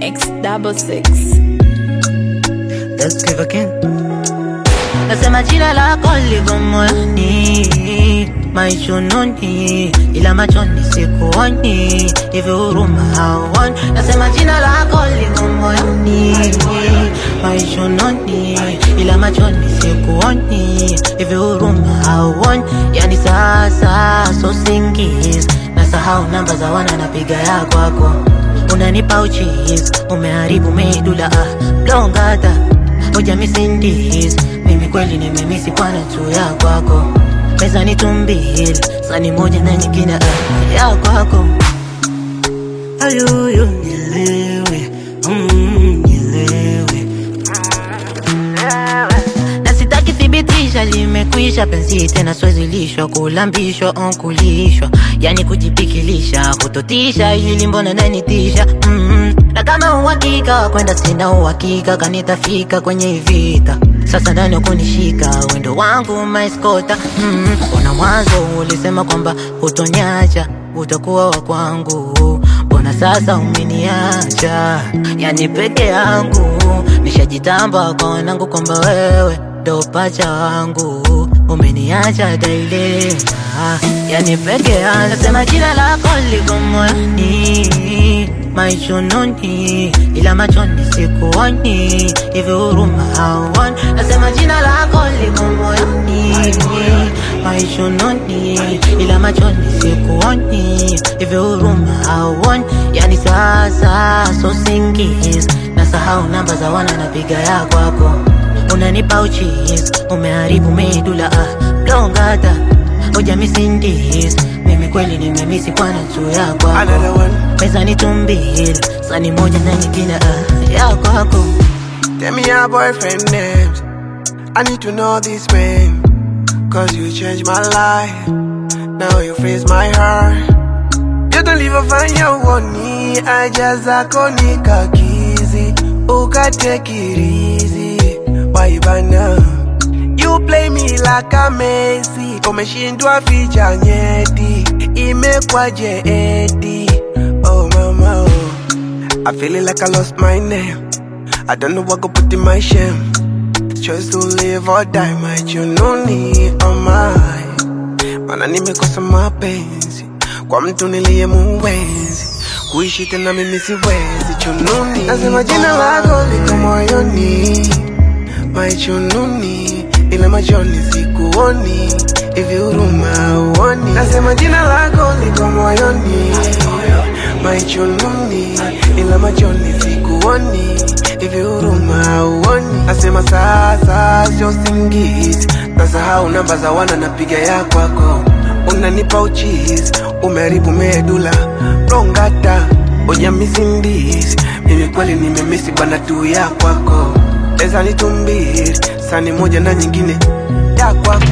X double six. Let's give again. Nasema jina lako liko moyoni, maishununi, ila machoni sikuoni, hivi huruma hauoni. Nasema jina lako liko moyoni, maishununi, ila machoni sikuoni, hivi huruma hauoni. Yani sasa so singis, nasahau namba za wana napiga ya kwako, unanipa uchizi, umeharibu medula ah, blongata Oja misindis mimi kweli nimemisi kwana tu ya kwako pesa ni tumbili sani moja na nyingine ah, ya kwako ayuyu nilewe mm, nilewe na sitaki thibitisha limekwisha penzi tena swezilishwa kulambishwa onkulishwa yani kujipikilisha kutotisha ili mbona nanitisha mm na kama uhakika kwenda sina uhakika kanitafika kwenye vita sasa ndani kunishika wendo wangu maiskota mm ona mwanzo ulisema kwamba utonyacha utakuwa wa kwangu mbona sasa umeniacha yani peke yangu nishajitamba kwa wanangu kwamba wewe ndo pacha wangu umeniacha dailema yani peke yangu nasema jina lako liko moyoni maishununi ila machoni sikuoni hivi huruma hauoni nasema jina lako liko moyoni maishununi ila machoni sikuoni hivi huruma hauoni yani sasa so singis nasahau namba za wana napiga ya kwako unanipa uchizi umeharibu medula ah, blongata oja misindis mimi kweli nimemisi kwana tu ya kwako Another one. pesa ni tumbili sani moja na nyingine ah, ya kwako Tell me your boyfriend names. I need to know this man. Cause you changed my life. Now you freeze my heart. You don't leave a fanya uoni. I just zako nikakizi. Ukatake it easy. Why bana? You play me like a Messi. Umeshindwa ficha nyeti. Imekwaje eti. Oh mama oh. I feel it like I lost my name. I don't know what go put in my shame. Choice to live or die, my jununi oh my. Mana nimekosa mapenzi kwa mtu niliye muwezi kuishi tena mimi siwezi chununi. Nasema jina lako liko moyoni, my chununi, ila machoni sikuoni, hivi huruma uoni. Nasema jina lako liko moyoni, my chununi, ila machoni sikuoni, hivi huruma uoni. Nasema sasa sio singizi, nasahau namba za wana napiga ya kwako, unanipa uchizi, umeharibu medula rongata oja misindisi, mimi kweli nimemisi bwana tu ya kwako, eza ni tumbili sani moja na nyingine ya kwako